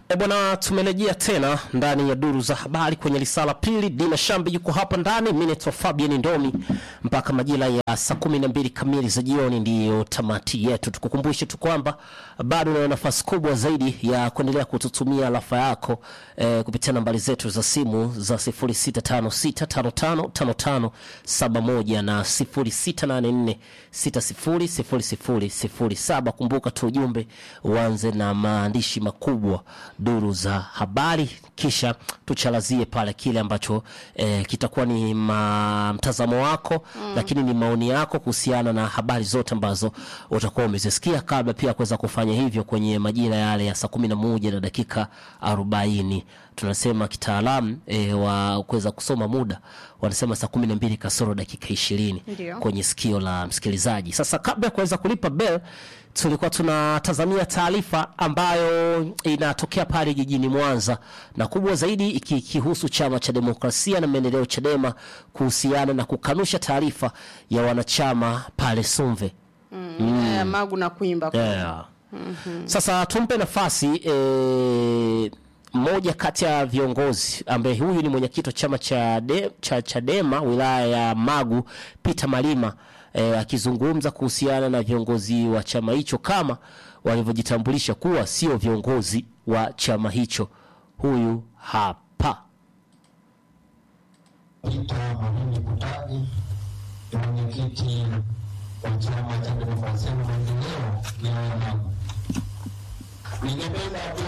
E bwana, tumerejea tena ndani ya duru za habari kwenye lisala pili. Dina Shambi yuko hapa ndani, mimi naitwa Fabian Ndomi. Mpaka majira ya saa kumi na mbili kamili za jioni ndiyo tamati yetu. Tukukumbushe tu kwamba bado una nafasi kubwa zaidi ya kuendelea kututumia rafa yako eh, kupitia nambari zetu za simu za 0656555571 na 0684600007. Kumbuka tu ujumbe uanze na maandishi makubwa duru za habari, kisha tuchalazie pale kile ambacho eh, kitakuwa ni ma, mtazamo wako mm, lakini ni maoni yako kuhusiana na habari zote ambazo utakuwa umezisikia, kabla pia kuweza kufanya hivyo kwenye majira yale ya saa kumi na moja na dakika arobaini tunasema kitaalamu e, wa kuweza kusoma muda wanasema saa kumi na mbili kasoro dakika ishirini Ndio. kwenye sikio la msikilizaji. Sasa kabla ya kuweza kulipa bell, tulikuwa tunatazamia taarifa ambayo inatokea pale jijini Mwanza na kubwa zaidi ikihusu chama cha demokrasia na maendeleo Chadema kuhusiana na kukanusha taarifa ya wanachama pale Sumve. Eh, Magu na kuimba Yeah. Sasa tumpe nafasi eh, mmoja kati ya viongozi ambaye huyu ni mwenyekiti wa chama cha, de, cha Chadema wilaya ya Magu Peter Malima eh, akizungumza kuhusiana na viongozi wa chama hicho kama walivyojitambulisha kuwa sio viongozi wa chama hicho. Huyu hapa. Peter Mwalimu Kutaji ni mwenyekiti wa chama cha demokrasia na maendeleo wilaya ya Magu. Ningependa